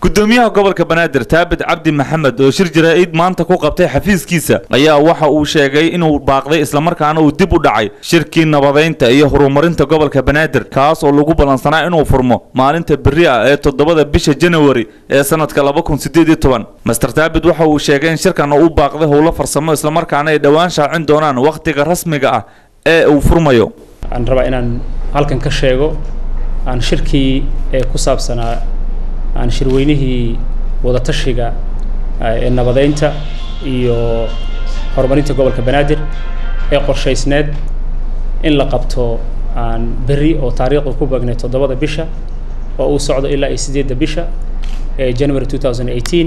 gudoomiyaha gobolka banaadir taabit cabdi maxamed oo shir jaraa'id maanta ku qabtay xafiiskiisa ayaa waxa uu sheegay inuu baaqday islamarkaana uu dib u dhacay shirkii nabadeynta iyo horumarinta gobolka banaadir kaas oo lagu ballansanaa inuu furmo maalinta berri ah ee toddobada bisha janawari ee sanadka laba kun sideed iyo toban master taabit waxa uu sheegay in shirkan uu baaqday howlo farsamo islamarkaana ay dhowaan shaacin doonaan wakhtiga rasmiga ah ee uu furmayo aan rabaa inaan halkan ka sheego aan shirkii ee ku saabsanaa aan shirweynihii wadatashiga ee nabadeynta iyo horumarinta gobolka banaadir ee qorshaysneed in la qabto aan berri oo taariikhdu ku beegnay toddobada bisha oo uu socdo ilaa iyo sideedda bisha ee january two thousand eighteen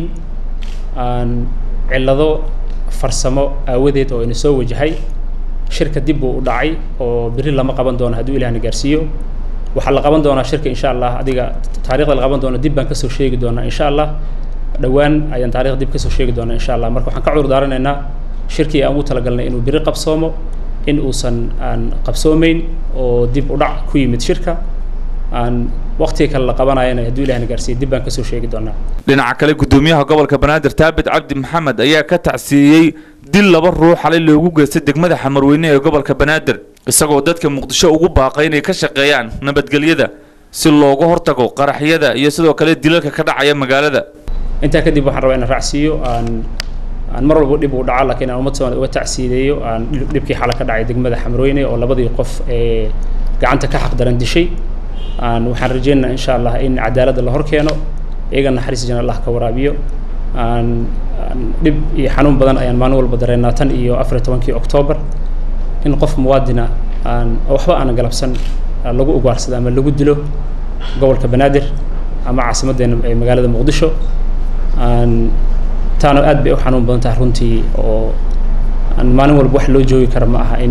aan cillado farsamo aawadeed oo ina soo wajahay shirka dib buu u dhacay oo berri lama qaban doono hadduu ilahna gaarsiiyo waxaa la qaban doonaa shirka insha allah adiga taarikhda la qaban doona dib baan kasoo sheegi doonaa insha allah dhowaan ayaan taarikhda dib kasoo sheegi doonaa insha allah marka waxaan ka cudur daaranaynaa shirkii aan ugu talagalnay inuu biri qabsoomo in uusan aan qabsoomeyn oo dib u dhac ku yimid shirka aan waqtiga kale la qabanayana hadduu ilahna gaarsiiyo dib baan kasoo sheegi doonaa dhinaca kale gudoomiyaha gobolka banaadir taabit cabdi maxamed ayaa ka tacsiiyey dil laba ruux xalay loogu geystay degmada xamarweyne ee gobolka banaadir isagoo dadka muqdisho ugu baaqay inay ka shaqeeyaan nabadgelyada si looga hortago qaraxyada iyo sidoo kale dilalka ka dhacaya magaalada intaa kadib waxaan rabaa inaan raacsiiyo aan aan mar walba dhib uu dhaco laakiin aan ummad soomaaliya uga tacsiideeyo aan dhibkii xala ka dhacay degmada xamarweyne oo labadii qof ee gacanta ka xaqdaran dishay aan waxaan rajaynaynaa insha allah in cadaaladda la hor keeno iyaga naxariis jana allah ka waraabiyo aan dhib iyo xanuun badan ayaan maalin walba dareennaa tan iyo afar iyo tobankii oktoobar in qof muwaadina aan waxba aanan galabsan lagu ugaarsado ama lagu dilo gobolka banaadir ama caasimaddeena ee magaalada muqdisho aan taana aad bay u xanuun badan tahay runtii oo aan maalin walba wax loo joogi kara ma aha in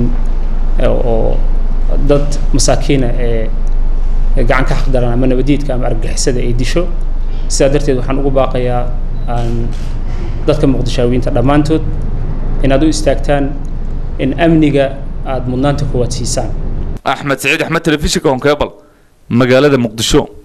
oo dad masaakiina ee gacan ka xaqdaran ama nabadiidka ama argagixisada ay disho sidaa darteed waxaan ugu baaqayaa aan dadka muqdishaawiyiinta dhammaantood inaad u istaagtaan in amniga aada mudnaanta kuwaad siisaan axmed saciid axmed telefishinka honkebal magaalada muqdisho